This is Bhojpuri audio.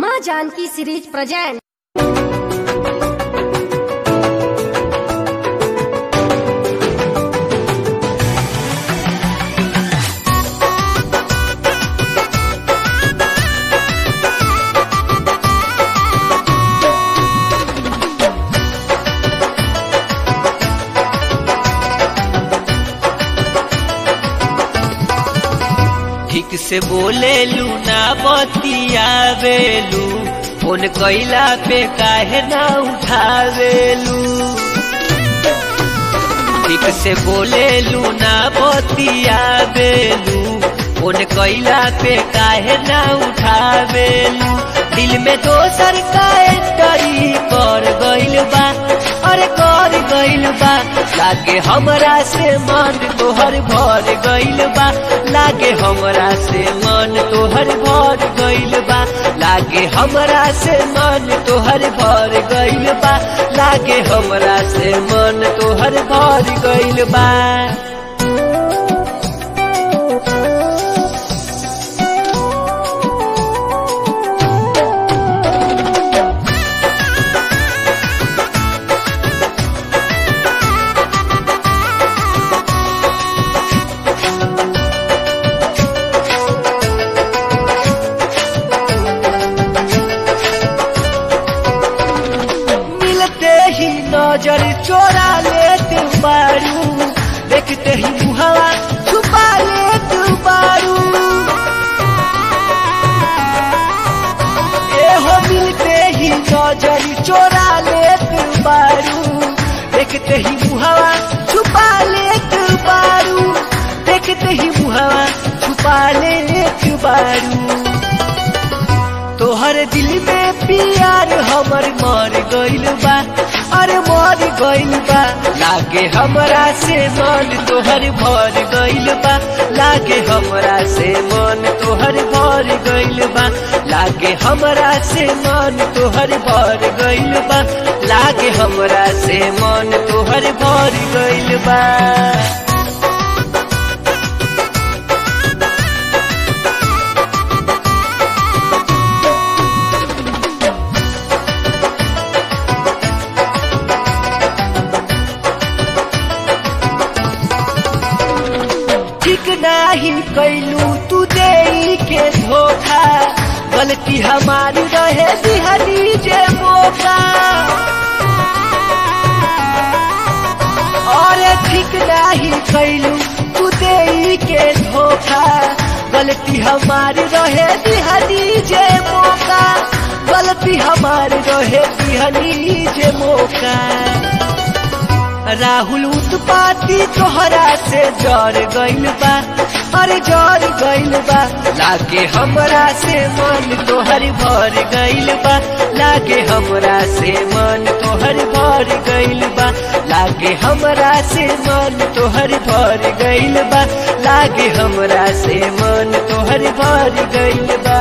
माँ जानकी सीरीज प्रेजेंट ठीक से बोले लू ना बतियावेलू फोन कैला पे काहे ना उठावेलू ठीक से बोले लू ना बतियावेलू फोन कैला पे काहे ना उठावेलू दिल में दोसर का एंटरी कर गइल बा अरे कर गइल बा लागे हमरा से मन तोहर भर गइल बा लागे हमरा से मन तोहर भर गइल बा लागे हमरा से मन तोहर भर गइल बा लागे हमरा से मन तोहर भर गइल बा मिलते ही नजर चोरा लेते बारू देखते ही मुहवा छुपा लेते बारू ए हो मिलते ही नजर चोरा लेते बारू देखते ही मुहवा छुपा लेते बारू देखते ही मुहवा छुपा लेते बारू तोहर दिल में प्यार हमर मर गइल बा अरे मर गइल बा लागे हमरा से मन तोहर भर गइल बा लागे हमरा से मन तोहर भर गइल बा लागे हमरा से मन तोहर भर गइल बा लागे हमरा से मन तोहर भर गइल बा ठीक नाही कैलू तू दे के धोखा गलती हमारी रहे दिहनी जे मौका और ठीक नाही कैलू तू दे के धोखा गलती हमारी रहे दिहनी जे मौका गलती हमारी रहे दिहनी जे मौका राहुल उत्पाती तोहरा से जर गइल बा अरे जर गइल बा लागे हमरा से मन तोहर भर गइल बा लागे हमरा से मन तोहर भर गइल बा लागे हमरा से मन तोहर भर गइल बा लागे हमरा से मन तोहर भर गइल बा